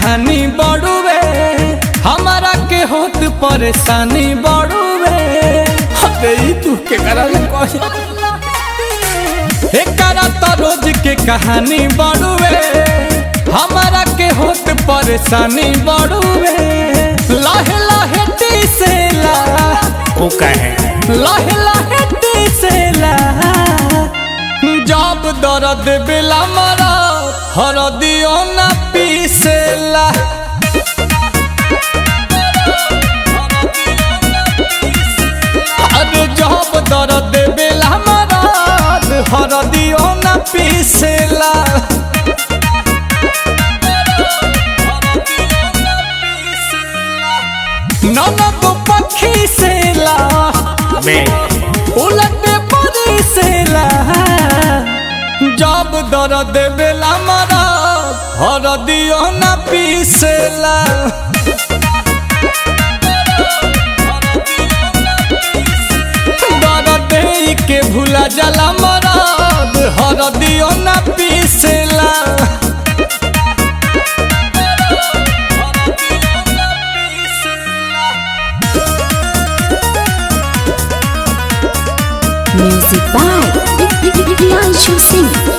कहानी बड़ुए हमारा के होत परेशानी बड़ुए अरे ई तू के करा एकरा तो रोज के कहानी बड़ुए हमारा के होत परेशानी बड़ुए लाहे लाहे टीसेला वो कहे लाहे लाहे टीसेला जब दर्द बेला मरा हरदियो न पीसेला अरे जब दर्द बेला मरा हरदियो न पीसेला ननद पक्षी सेला बे उलट परी सेला जब दर्द बेला मरा हरदियो न पीसेला दर्द के भूला जला मरद हरदियो न पीसेला Music by Priyanshu Singh.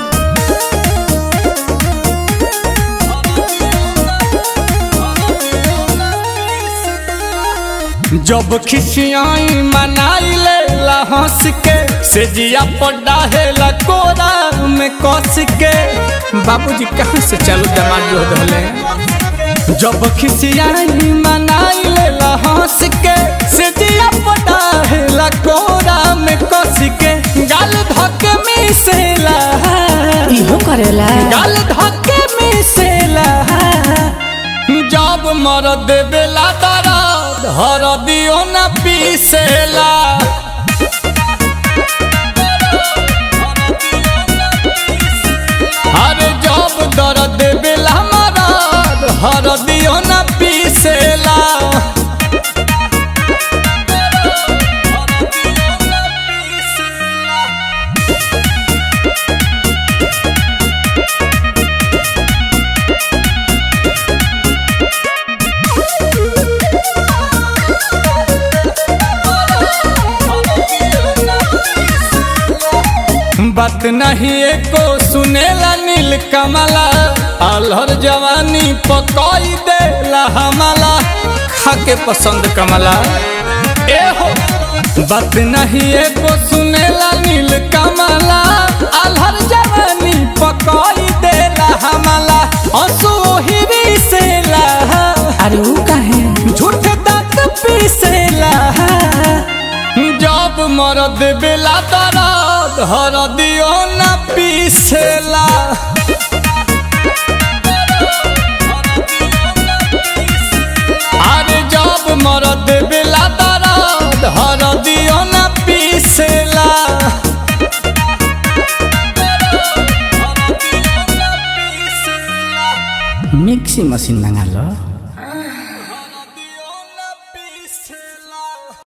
जब खिसियाई मनाई ले हंस के से जिया पड्डा है कोरा में कस के बाबूजी कहाँ से चालू दमाद जो धले जब खिसियाई मनाई ले हंस के से जिया पड्डा है कोरा में कस के गाल धके मिसेला इहो करेला गाल धके मिसेला जब मरद बेला दरद हर दियो न पीसेला हर जब दर्द बेला मरद हर दियो न पीसेला बात नहीं एको सुनेला नील कमला अलहर जवानी पकई देला हमला खाके पसंद कमला ए हो बात नहीं एको सुनेला नील कमला अलहर जवानी पकई देला हमला हंसू ही सेला अरे वो काहे झूठ दांत पीसेला जब मरद बेला दरद हर दियो न पीसेला अरे जब मरद बेला दरद हर दियो न पीसेला मिक्सी मशीन मंगा लो